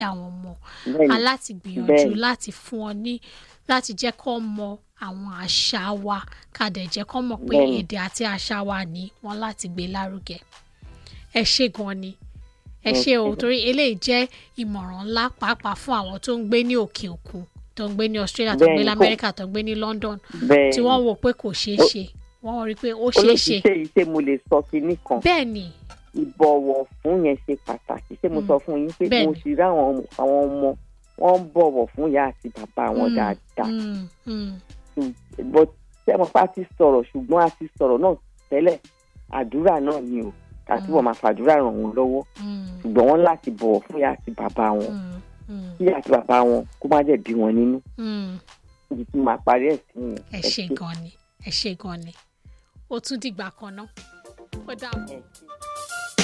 àwọn ọmọ bẹ́ẹ̀ni aláti gbìyànjú Bẹ́ẹ̀ni. láti fún ọ ní láti jẹ́ kó mọ àwọn àṣà wa ká dẹ̀ jẹ́ kó mọ̀ pé Bẹ́ẹ̀ni. èdè àti àṣà wa ní wọn láti gbé lárugẹ ẹ ṣé gan ni ẹ ṣé o torí eléyìí jẹ́ ìmọ̀ràn ńlá pàápàá fún àwọn tó ń gbé ní òkè òkun tó ń gbé ní Australia tó ń gbé Bẹ́ẹ̀ni, ní kò- America tó ń gbé ní London bẹ́ẹ̀ni tí wọ́n wò pé kò ṣeé Ó- ṣe wọ́n rí i pé ó ṣeé ṣe olóṣìṣẹ́ yìí ṣé mo lè sọ kinní kan bẹ́ẹ̀ ni ìbọ̀wọ̀ fún yẹn ṣe pàtàkì ṣé mo Mm. sọ fún yín pé Bẹ́ẹ̀ni. mo sì rí àwọn ọmọ- àwọn ọmọ wọn ń bọ̀wọ̀ fún ìyá àti bàbá wọn Mm, dáadáa mm, mm, but ṣé mo pa ti sọ̀rọ̀ ṣùgbọ́n a ti sọ̀rọ̀ náà tẹ́lẹ̀ àdúrà náà ni o àti Mm. wọ́n máa fàdúrà ràn wọ́n lọ́wọ́ mm, ṣùgbọ́n wọ́n láti bọ̀wọ̀ fún ìyá àti bàbá wọn mm, mm, kí ìyá àti bàbá wọn kó má jẹ̀ bí wọn nínú mm. ibi tí màá parí ẹ̀ sí yẹn. ẹ ṣé gan ni ẹ ṣé gan ni ó tún dìgbà kan náà ó dàbọ̀. ẹ ṣé.